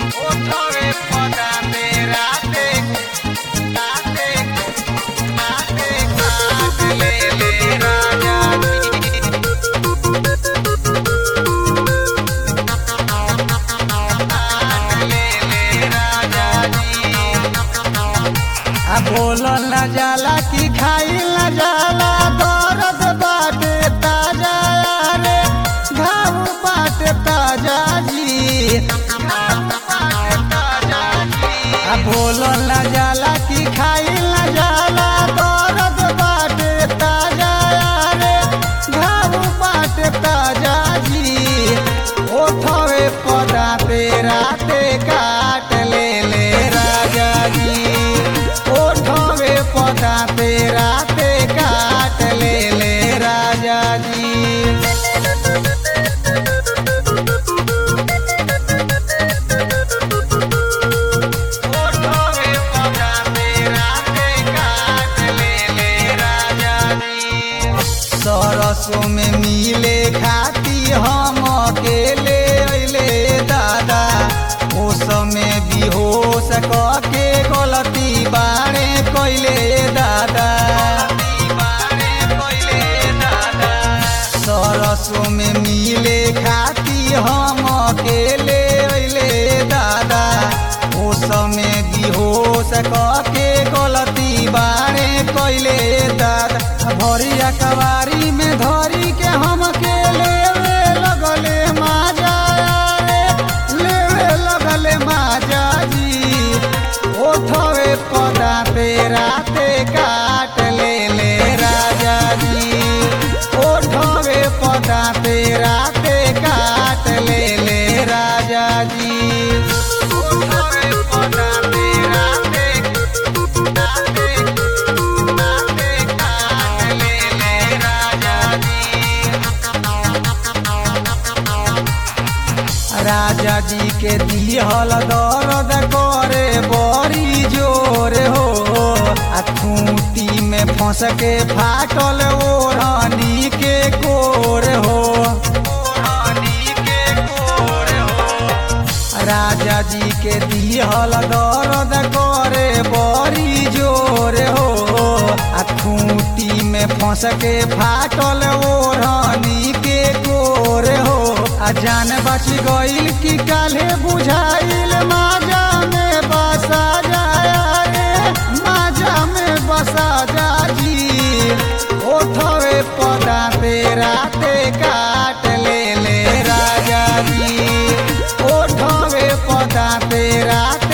ओठवे पदाते राते राते राते काट ले ले राजा जी काट ले ले राजा जी आ बोलल न जाला कि खाइल न जाला दर्द बाटे ताजा रे घाव बाटे ताजा जी आ बोलल न जाला कि खाइल न जाला दर्द बाटे ताजा रे घाव बाटे ताजा जी ओठवे पदाते राते काट ले ले राजा जी ओठवे पदाते राते काट ले ले राजा जी ओठवे पदाते राते काट ले ले राजा जी सरसों में मिले खाती हम अकेले अइले दादा ओ समय बेहोश के गलती बाणे कैले दादा बारे कोइले दादा सरसों में मिले खाती हम अकेले अइले दादा ओ समय बेहोश के गलती बाणे कैले दादा भरिया कवारी में धरी के हम के लेवे लगले माजा रे लेवे लगले माजा जी ओठवे पदाते राते काट ले ले राजा जी ओठवे पदाते राते काट ले ले राजा जी ओठवे पदाते राते राते राते काट ले ले राजा जी राजा जी के दिहल दर्द करे बड़ी जोर हो आ खूंटी में फंस के फाटल ओढ़नी के कोर हो रानी के कोर हो राजा जी के दिहल दर्द करे बड़ी जोर हो आ खूंटी में फंस के फाटल ओढ़नी के कोर हो आ जान बच गईल कि काले बुझाइल माजा में बसा जाया रे माजा में बसा जा जी ओठवे पदाते राते काट ले ले राजा जी ओठवे पदाते राते